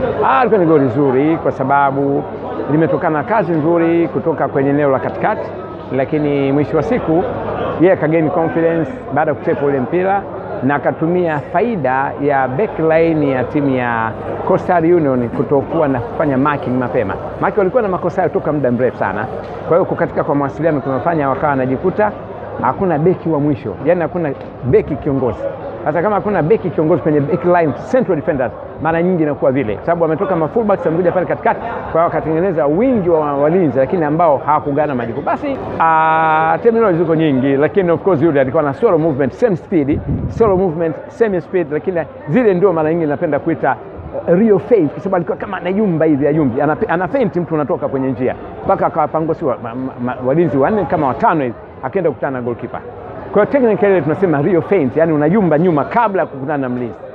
Ah, ilikuwa ni goli zuri kwa sababu limetokana na kazi nzuri kutoka kwenye eneo la katikati, lakini mwisho wa siku yeye akagain confidence baada ya kutepa ule mpira na akatumia faida ya backline ya timu ya Coastal Union kutokuwa na kufanya marking mapema. Maki walikuwa na makosa hayo toka muda mrefu sana. Kwa hiyo kukatika kwa mawasiliano kunafanya wakawa wanajikuta hakuna beki wa mwisho, yaani hakuna beki kiongozi. Sasa kama hakuna beki kiongozi kwenye backline, central defenders, mara nyingi inakuwa vile, sababu wametoka ma fullbacks wamekuja pale katikati, kwa hiyo wakatengeneza wingi wa walinzi, lakini ambao hawakugana majukumu. Basi terminology ziko nyingi, lakini of course yule alikuwa na solo movement, same speed, solo movement, same speed, lakini zile ndio mara nyingi napenda kuita Rio feint kwa sababu alikuwa kama anayumba hivi ayumbi, ana feint mtu unatoka kwenye njia mpaka akawapangusi wa, walinzi wanne kama watano hivi, akaenda kukutana na goalkeeper. Kwa hiyo technically tunasema Rio feint, yani unayumba nyuma kabla ya kukutana na mlinzi.